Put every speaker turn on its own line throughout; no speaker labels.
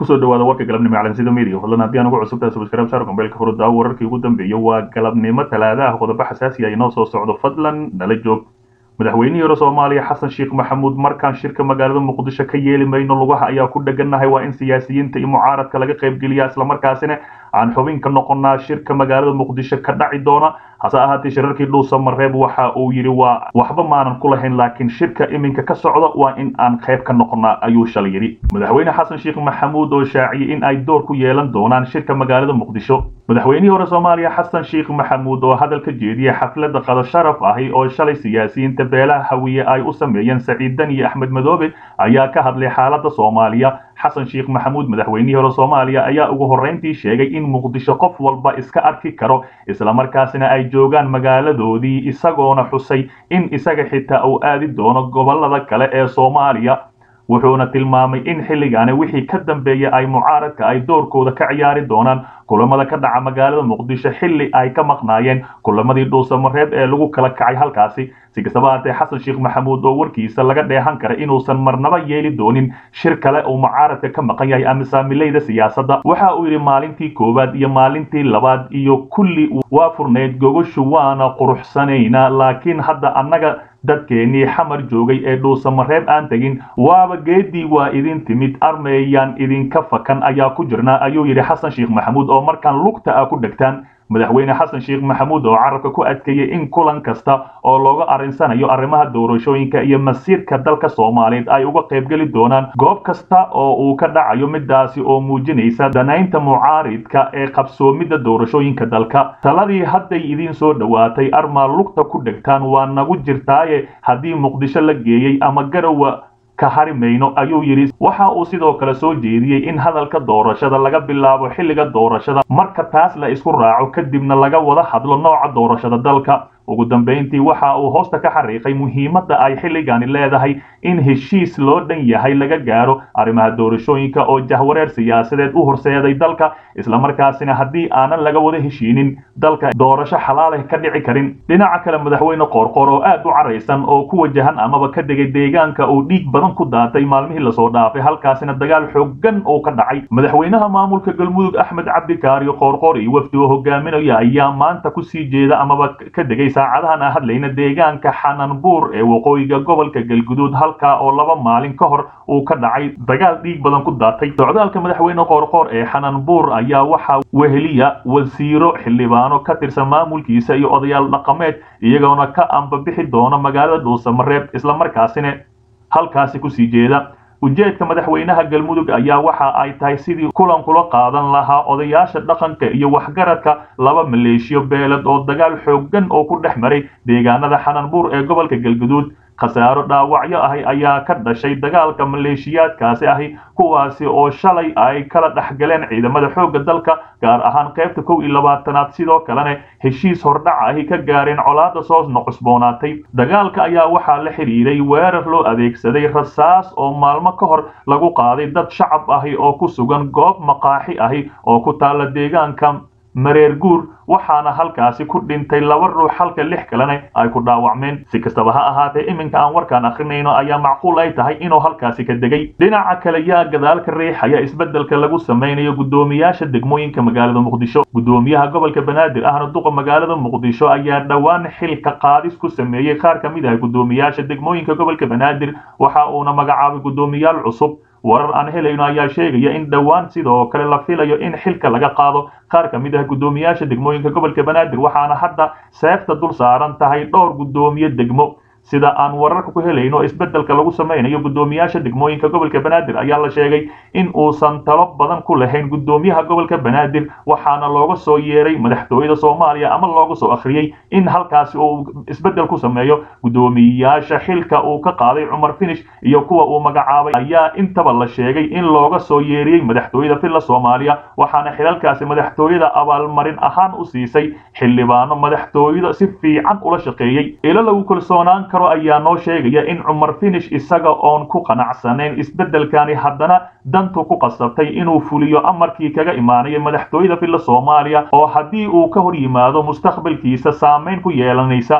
kusoo dhawaada warka galabnimo calansida media fadlan haddii aan ugu cusubtahay subscribe saar gombeelka furudda wararkii ugu dambeeyay waa galabnimo talaadaha qodobo xasaasi ah inoo soo socdo fadlan nala joog madaxweynihii hore soomaaliya xasan sheekh maxamuud markaan shirka magaalada muqdisho ka yeeli mayno lugaha ayaa ku dhegannahay waa in siyaasiyiinta iyo mucaaradka laga qaybgeliya islamarkaasina aan xubin ka noqonnaa shirka magaalada muqdisho ka dhaci doona hase ahaatee shirarkii dhuusa mareeb waxa uu yidhi waa waxba maanan ku lahayn laakiin shirka iminka ka socda waa in aan qayb ka noqonnaa ayuu shalay yidhi madaxweyne xasan sheekh maxamuud oo shaaciyey in ay door ku yeelan doonaan shirka magaalada muqdisho madaxweynihii hore soomaaliya xasan sheekh maxamuud oo hadal ka jeediyay xafladda qado sharaf ahi oo shalay siyaasiyiinta beelaha hawiye ay u sameeyeen saciid dan iyo axmed madoobe ayaa ka hadlay xaaladda soomaaliya xasan sheekh maxamuud madaxweynihii hore soomaaliya ayaa ugu horreyntii sheegay in muqdisho qof walba iska arki karo islamarkaasina ay joogaan magaaladoodii isagoona xusay in isaga xitaa uu aadi doono gobollada kale ee soomaaliya wuxuuna tilmaamay in xilligaani wixii ka dambeeya ay mucaaradka ay doorkooda ka ciyaari doonaan kulamada ka dhaca magaalada muqdisho xilli ay ka maqnaayeen kulamadii dhuusamareeb ee lagu kala kacay halkaasi si kastaba haatee xasan sheekh maxamuud oo warkiisa laga dheehan kara inuusan marnaba yeeli doonin shir kale uu mucaaradka ka maqan yahay ama saamilayda siyaasadda waxa uu yidhi maalintii koowaad iyo maalintii labaad iyo kulli waa furnayd gogoshu waana quruxsanaynaa laakiin hadda annaga dadkeennii xamar joogay ee dhuusamareeb aan tegin waaba geedii waa idin timid armeeyaan idinka fakan ayaa ku jirnaa ayuu yidhi xasan sheekh maxamuud oo markaan lugta ah ku dhegtaan madaxweyne xasan sheekh maxamuud oo carabka ku adkeeyey in kulan kasta oo looga arrinsanayo arrimaha doorashooyinka iyo masiirka dalka soomaaliyeed ay uga qaybgeli doonaan goob kasta oo uu ka dhacayo midaasi oo muujinaysa danaynta mucaaridka ee qabsoomidda doorashooyinka dalka taladii hadday idiin soo dhowaatay armaa lugta ku dhegtaan waa nagu jirtaaye haddii muqdisho la geeyey ama garowa ka hari mayno ayuu yidhi waxa uu sidoo kale soo jeediyey in hadalka doorashada laga bilaabo xilliga doorashada marka taas la isku raaco kadibna laga wada hadlo nooca doorashada dalka ugu dambayntii waxa uu hoosta ka xariiqay muhiimadda ay xilligani leedahay in heshiis loo dhan yahay laga gaaro arrimaha doorashooyinka oo jahwareer siyaasadeed u horseeday dalka islamarkaasina haddii aanan laga wada heshiinin dalka doorasho xalaaleh ka dhici karin dhinaca kale madaxweyne qoorqoor oo aad u caraysan oo ku wajahan amaba ka degay deegaanka uu dhiig badan ku daatay maalmihii lasoo dhaafay halkaasina dagaal xooggan oo ka dhacay madaxweynaha maamulka galmudug axmed cabdikaariyo qoorqoor iyo wafdi oo hogaaminaya ayaa maanta kusii jeeda amaba ka degay saacadahan aan hadlayna deegaanka xananbuur ee waqooyiga gobolka galguduud halkaa oo laba maalin ka hor uu ka dhacay dagaal dhiig badan ku daatay socdaalka madaxweyne qoorqoor ee xananbuur ayaa waxaa weheliya wasiiro xildhibaano ka tirsan maamulkiisa iyo odayaal dhaqameed iyagoona ka ambabixi doona magaalada dhuusamareeb islamarkaasina halkaasi kusii jeeda ujeedka madaxweynaha galmudug ayaa waxa ay tahay sidii kulan kula qaadan lahaa odayaasha dhaqanka iyo waxgaradka laba maleeshiyo beeled oo dagaal xooggan oo ku dhex maray deegaanada xananbuur ee gobolka galguduud khasaaro dhaawacyo ahi ayaa ka dhashay dagaalka maleeshiyaadkaasi ahi kuwaasi oo shalay ay kala dhexgaleen ciidamada xoogga dalka gaar ahaan qaybta kow iyo labaatanaad sidoo kalena heshiis hordhaca ahi ka gaareen colaada soo cusboonaatay dagaalka ayaa waxaa la xidhiiray weerar loo adeegsaday rasaas oo maalmo ka hor lagu qaaday dad shacab ahi oo ku sugan goob maqaaxi ahi oo ku taalla deegaanka mareer guur waxaana halkaasi ku dhintay laba ruux halka lix kalena ay ku dhaawacmeen si kastaba ha ahaatee iminka aan warkaan akrinayno ayaa macquul ay tahay inuu halkaasi ka degay dhinaca kale yaa gadaalka riixaya isbeddelka lagu samaynayo guddoomiyaasha degmooyinka magaalada muqdisho guddoomiyaha gobolka banaadir ahna duqa magaalada muqdisho ayaa dhowaan xilka qaadis ku sameeyey qaar ka mid ah guddoomiyaasha degmooyinka gobolka banaadir waxa uuna magacaabay guddoomiyaal cusub warar aan helayno ayaa sheegaya in dhowaan sidoo kale la filayo in xilka laga qaado qaar ka mid ah guddoomiyaasha degmooyinka gobolka banaadir waxaana hadda seefta dul saaran tahay dhowr guddoomiye degmo sida aan wararka ku helayno isbeddelka lagu samaynayo guddoomiyaasha degmooyinka gobolka banaadir ayaa la sheegay in uusan talo badan ku lahayn guddoomiyaha gobolka banaadir waxaana looga soo yeeray madaxtooyada soomaaliya ama looga soo akhriyey in halkaasi uu isbeddel ku sameeyo guddoomiyaasha xilka uu ka qaaday cumar finish iyo kuwa uu magacaabay ayaa intaba la sheegay in looga soo yeeriyey madaxtooyada villa soomaaliya waxaana xilalkaasi madaxtooyada abaalmarin ahaan u siisay xildhibaano madaxtooyada si fiican ula shaqeeyey ilo lagu kalsoonaan karo ayaa noo sheegaya in cumar finish isaga oon ku qanacsanayn isbeddelkani haddana dantu ku qasabtay inuu fuliyo amarkii kaga imaanaya madaxtooyada villa soomaaliya oo haddii uu ka hor yimaado mustaqbalkiisa saamayn ku yeelanaysa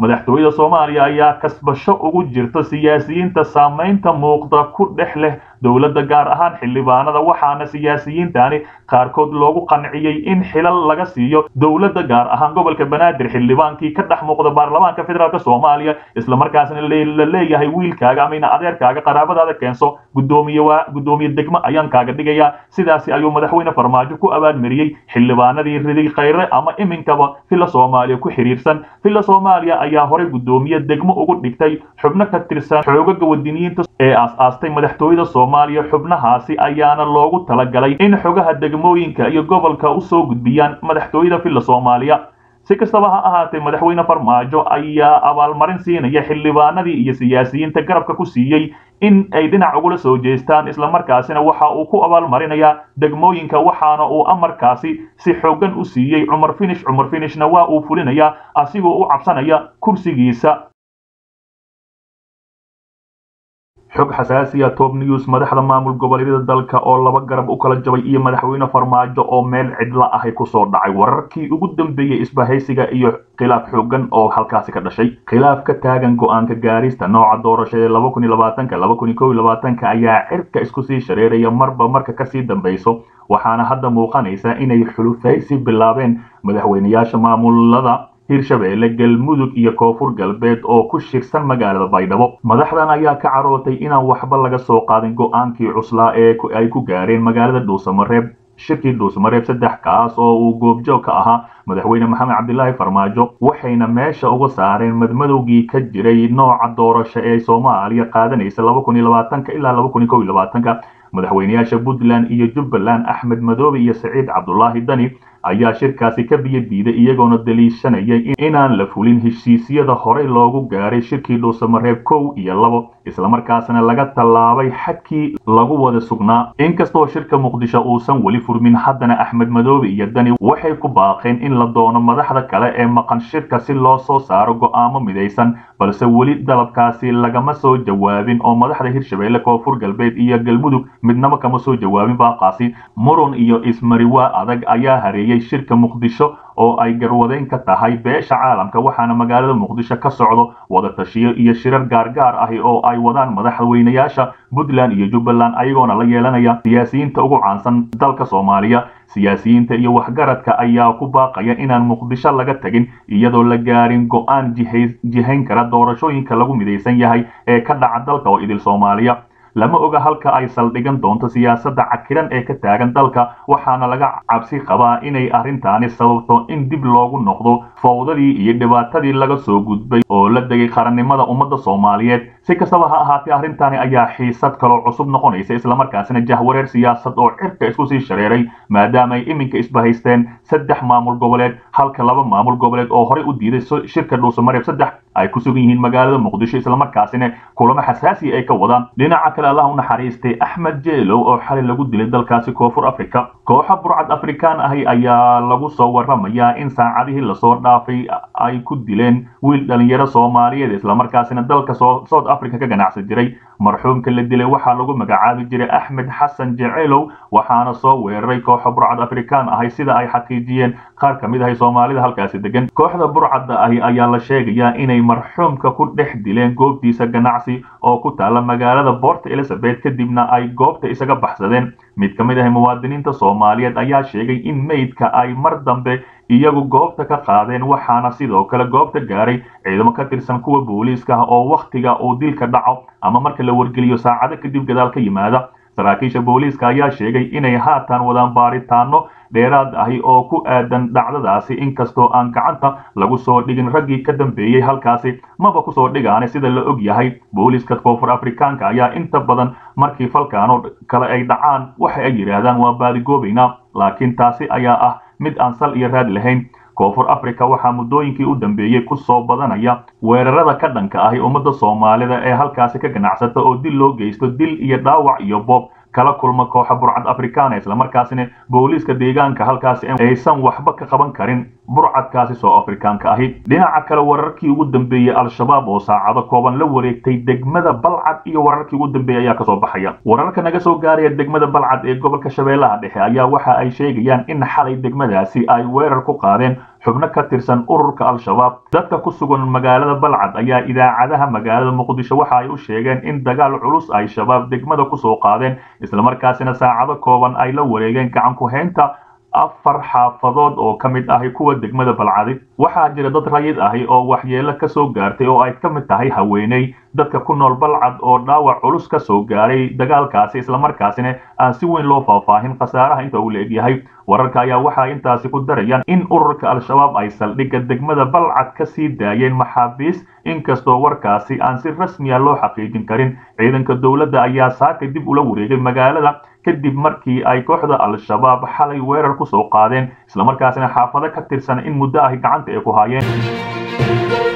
madaxtooyada soomaaliya ayaa kasbasho ugu jirta siyaasiyiinta saamaynta muuqda ku dhex leh dowladda gaar ahaan xildhibaanada waxaana siyaasiyiintani qaarkood loogu qanciyey in xilal laga siiyo dowladda gaar ahaan gobolka banaadir xildhibaankii ka dhex muuqda baarlamaanka federaalk soomaaliya islamarkaasna la leeyahay wiilkaaga ama ina adeerkaaga qaraabadaada keenso gudoomiye waa gudoomiye degmo ayaan kaaga dhigayaa sidaasi ayuu madaxweyne farmaajo ku abaalmariyey xildhibaanadii riday khayre ama iminkaba villa soomaaliya ku xiriirsan villa soomaaliya ayaa horey gudoomiye degmo ugu dhigtay xubno ka tirsan xoogaga wadiniyiinta ee aas-aastay madaxtooyada soomaaliya xubnahaasi ayaana loogu talagalay in xogaha degmooyinka iyo gobolka usoo gudbiyaan madaxtooyada villa soomaaliya si kastaba ha ahaatee madaxweyne farmaajo ayaa abaalmarin siinaya xildhibaanadii iyo siyaasiyiinta garabka ku siiyey in ay dhinac ugula soo jeestaan islamarkaasina waxa uu ku abaalmarinayaa degmooyinka waxaana uu amarkaasi si xoogan u siiyey cumar finish cumar finishna waa uu fulinayaa asigoo u cabsanaya kursigiisa xog xasaasiya top news madaxda maamul goboleedyada dalka oo laba garab u kala jabay iyo madaxweyne farmaajo oo meel cidla ahay kusoo dhacay wararkii ugu dambeeyey isbahaysiga iyo khilaaf xoogan oo halkaasi ka dhashay khilaaf ka taagan go-aanka gaarista nooca doorashada laba kun iyo labaatanka laba kun iyo kow iyo labaatanka ayaa cirka isku sii shareeraya marba marka kasii dambayso waxaana hadda muuqanaysa inay xulufaysi bilaabeen madaxweyneyaasha maamulada hirshabeelle galmudug iyo koonfur galbeed oo ku shirsan magaalada baydhabo madaxdan ayaa ka carootay inaan waxba laga soo qaadin go-aankii cuslaa ee ay ku gaareen magaalada dhuusamareeb shirkii dhuusamareeb saddex kaas oo uu goobjoog ka ahaa madaxweyne maxamed cabdilaahi farmaajo waxayna meesha uga saareen madmadowgii ka jiray nooca doorasho ee soomaaliya qaadanaysa laba kun iyo labaatanka ilaa laba kun iyo kow iyo labaatanka madaxweyneyaasha puntland iyo jubbaland axmed madoobe iyo saciid cabdulaahi dani ayaa shirkaasi ka biyo diiday iyagoona daliishanaya inaan la fulin heshiisyada horey loogu gaaray shirkii dhuusamareeb kow iyo labo islamarkaasna laga tallaabay xadkii lagu wada sugnaa inkastoo shirka muqdisho uusan weli furmin haddana axmed madoobe iyo dani waxay ku baaqeen in la doono madaxda kale ee maqan shirka si loo soo saaro go'aamo midaysan balse weli dalabkaasi lagama soo jawaabin oo madaxda hirshabeelle koonfur galbeed iyo galmudug midnaba kama soo jawaabin baaqaasi murun iyo ismariwaa adag ayaa hareeyey shirka muqdisho oo ay garwadeyn ka tahay beesha caalamka waxaana magaalada muqdisho ka socdo wada tashiyo iyo shirar gaargaar ahi oo ay wadaan madaxweyneyaasha puntland iyo jubbaland ayagoona la yeelanaya siyaasiyiinta ugu caansan dalka soomaaliya siyaasiyiinta iyo waxgaradka ayaa ku baaqaya inaan muqdisho laga tegin iyadoo la gaarin go-aan jihayn kara doorashooyinka lagu midaysan yahay ee ka dhaca dalka oo idil soomaaliya lama oga halka ay saldhigan doonto siyaasadda cakiran ee ka taagan dalka waxaana laga cabsi qabaa inay arrintaani sababto in dib loogu noqdo fawdadii iyo dhibaatadii laga soo gudbay oo la degay qarannimada ummadda soomaaliyeed si kastaba ha ahaatee arrintaani ayaa xiisad kaloo cusub noqonaysa islamarkaasina jahwareer siyaasad oo cirka isku sii shareeray maadaama ay iminka isbahaysteen saddex maamul goboleed halka laba maamul goboleed oo horey u diiday shirka dhuusamareeb saddex ay ku sugan yihiin magaalada muqdisho islamarkaasina kulamo xasaasiya ay ka wadaan dhinaca kale allah u naxariistay axmed jeelow oo xalay lagu dilay dalkaasi koonfur africa kooxa burcad afrikaan ahi ayaa lagu soo waramayaa in saacadihii lasoo dhaafay ay ku dileen wiil dhalinyaro soomaaliyeed islamarkaasina dalka south africa ka ganacsan jiray marxuumka la dilay waxaa lagu magacaabi jiray axmed xasan jeceelow waxaana soo weeraray kooxa burcad afrikaan ahi sida ay xaqiijiyeen qaar ka mid ahay soomaalida halkaasi degan kooxda burcadda ahi ayaa la sheegayaa inay marxuumka ku dhex dileen goobtiisa ganacsi oo ku taala magaalada port elizabeth kadibna ay goobta isaga baxsadeen mid ka mid ah muwaadiniinta soomaaliyeed ayaa sheegay in meydka ay mar dambe iyagu goobta ka qaadeen waxaana sidoo kale goobta gaaray ciidamo ka tirsan kuwa booliiska ah oo wakhtiga uu dilka dhaco ama marka la wargeliyo saacado kadib gadaal ka yimaada saraakiisha booliiska ayaa sheegay inay haatan wadaan baaritaano dheeraad ahi oo ku aadan dhacdadaasi inkastoo aan gacanta lagu soo dhigin raggii ka dambeeyey halkaasi maba kusoo dhigaane sida la og yahay booliiska koonfur afrikaanka ayaa inta badan markii falkaanoo kale ay dhacaan waxa ay yidhaahdaan waa baadigoobaynaa laakiin taasi ayaa ah mid aan sal iyo raad lahayn koonfur africa waxaa muddooyinkii u dambeeyey ku soo badanaya weerarada ka dhanka ahi ummadda soomaalida ee halkaasi ka ganacsata oo dil loo geysto dil iyo dhaawac iyo boob kala kulma kooxa burcad afrikaana islamarkaasina booliiska deegaanka halkaasi aysan waxba ka qaban karin burcadkaasi soo afrikaanka ahi dhinaca kale wararkii ugu dambeeyey al-shabaab oo saacado kooban la wareegtay degmada balcad iyo wararkii ugu dambeeyey ayaa kasoo baxaya wararka naga soo gaaraya degmada balcad ee gobolka shabeellaha dhexe ayaa waxa ay sheegayaan in xalay degmadaasi ay weerar ku qaadeen xubno ka tirsan ururka al-shabaab dadka ku sugan magaalada balcad ayaa idaacadaha magaalada muqdisho waxa ay u sheegeen in dagaal culus ay shabaab degmada kusoo qaadeen islamarkaasina saacado kooban ay la wareegeen gacan ku-haynta afar xaafadood oo ka mid ahi kuwa degmada balcadi waxaa jira dad rayid ahi oo waxyeelo ka soo gaartay oo ay ka mid tahay haweeney dadka ku nool balcad oo dhaawac culus ka soo gaaray dagaalkaasi islamarkaasina aan si weyn loo faahfaahin khasaaraha inta uu la egyahay wararka ayaa waxay intaasi ku darayaan in ururka al-shabaab ay saldhigga degmada balcad ka sii daayeen maxaabiis inkastoo warkaasi aan si rasmiya loo xaqiijin karin ciidanka dowladda ayaa saaka dib ula wareegay magaalada kadib markii ay kooxda al-shabaab xalay weerar ku soo qaadeen islamarkaasina xaafado ka tirsan in muddo ahi gacanta ay ku haayeen